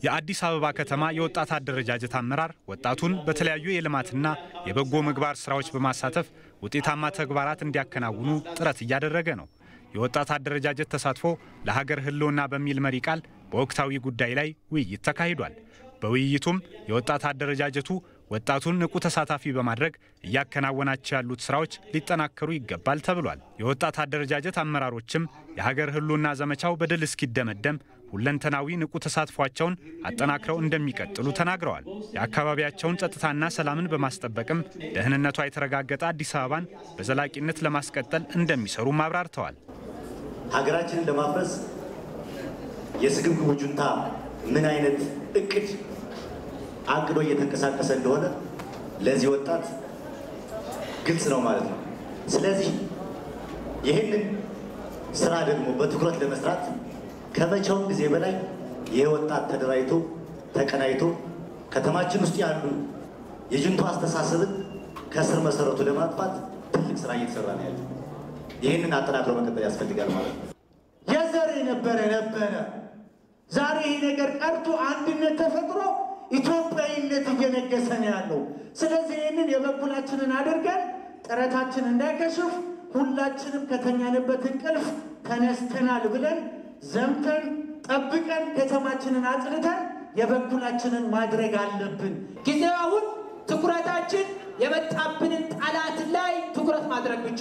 የአዲስ አበባ ከተማ የወጣት አደረጃጀት አመራር ወጣቱን በተለያዩ የልማትና የበጎ ምግባር ስራዎች በማሳተፍ ውጤታማ ተግባራት እንዲያከናውኑ ጥረት እያደረገ ነው። የወጣት አደረጃጀት ተሳትፎ ለሀገር ሕልውና በሚል መሪ ቃል በወቅታዊ ጉዳይ ላይ ውይይት ተካሂዷል። በውይይቱም የወጣት አደረጃጀቱ ወጣቱን ንቁ ተሳታፊ በማድረግ እያከናወናቸው ያሉት ስራዎች ሊጠናከሩ ይገባል ተብሏል። የወጣት አደረጃጀት አመራሮችም የሀገር ሕልውና ዘመቻው በድል እስኪደመደም ሁለንተናዊ ንቁ ተሳትፏቸውን አጠናክረው እንደሚቀጥሉ ተናግረዋል። የአካባቢያቸውን ጸጥታና ሰላምን በማስጠበቅም ደህንነቷ የተረጋገጠ አዲስ አበባን በዘላቂነት ለማስቀጠል እንደሚሰሩም አብራርተዋል። ሀገራችንን ለማፍረስ የስግብግቡ ጁንታ ምን አይነት እቅድ አቅዶ እየተንቀሳቀሰ እንደሆነ ለዚህ ወጣት ግልጽ ነው ማለት ነው። ስለዚህ ይህንን ስራ ደግሞ በትኩረት ለመስራት ከመቼውም ጊዜ በላይ ይህ ወጣት ተደራጅቶ ተቀናይቶ ከተማችን ውስጥ ያሉ የጁንታ አስተሳሰብን ከስር መሰረቱ ለማጥፋት ትልቅ ስራ እየተሰራ ነው ያለ። ይህንን አጠናክሮ መቀጠል ያስፈልጋል ማለት ነው። የዘር የነበረ ነበረ። ዛሬ ይህ ነገር ቀርቶ አንድነት ተፈጥሮ ኢትዮጵያዊነት እየነገሰ ነው ያለው። ስለዚህ ይህንን የበኩላችንን አድርገን ጥረታችን እንዳይከሽፍ ሁላችንም ከተኛንበት እንቅልፍ ተነስተናል ብለን ዘምተን ጠብቀን ከተማችንን አጽድተን የበኩላችንን ማድረግ አለብን። ጊዜው አሁን ትኩረታችን የመጣብንን ጠላት ላይ ትኩረት ማድረግ ብቻ።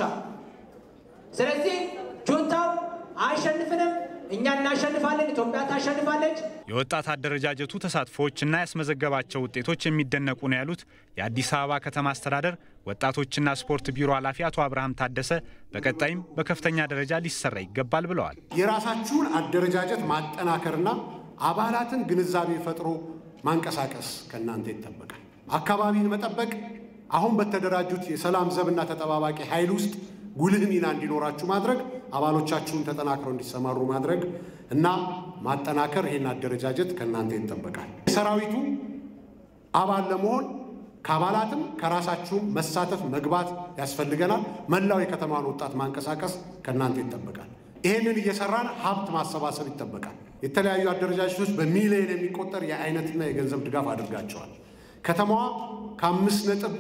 ስለዚህ ጁንታው አይሸንፍንም፣ እኛ እናሸንፋለን፣ ኢትዮጵያ ታሸንፋለች። የወጣት አደረጃጀቱ ተሳትፎዎችና ያስመዘገባቸው ውጤቶች የሚደነቁ ነው ያሉት የአዲስ አበባ ከተማ አስተዳደር ወጣቶችና ስፖርት ቢሮ ኃላፊ አቶ አብርሃም ታደሰ በቀጣይም በከፍተኛ ደረጃ ሊሰራ ይገባል ብለዋል። የራሳችሁን አደረጃጀት ማጠናከርና አባላትን ግንዛቤ ፈጥሮ ማንቀሳቀስ ከእናንተ ይጠበቃል። አካባቢን መጠበቅ አሁን በተደራጁት የሰላም ዘብና ተጠባባቂ ኃይል ውስጥ ጉልህ ሚና እንዲኖራችሁ ማድረግ፣ አባሎቻችሁን ተጠናክረው እንዲሰማሩ ማድረግ እና ማጠናከር ይህን አደረጃጀት ከእናንተ ይጠበቃል። የሰራዊቱ አባል ለመሆን ከአባላትም ከራሳችሁም መሳተፍ መግባት ያስፈልገናል። መላው የከተማን ወጣት ማንቀሳቀስ ከእናንተ ይጠበቃል። ይህንን እየሰራን ሀብት ማሰባሰብ ይጠበቃል። የተለያዩ አደረጃጀቶች በሚሊዮን የሚቆጠር የአይነትና የገንዘብ ድጋፍ አድርጋቸዋል። ከተማዋ ከአምስት ነጥብ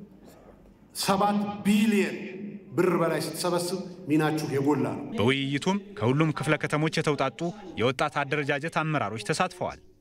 ሰባት ቢሊየን ብር በላይ ስትሰበስብ ሚናችሁ የጎላ ነው። በውይይቱም ከሁሉም ክፍለ ከተሞች የተውጣጡ የወጣት አደረጃጀት አመራሮች ተሳትፈዋል።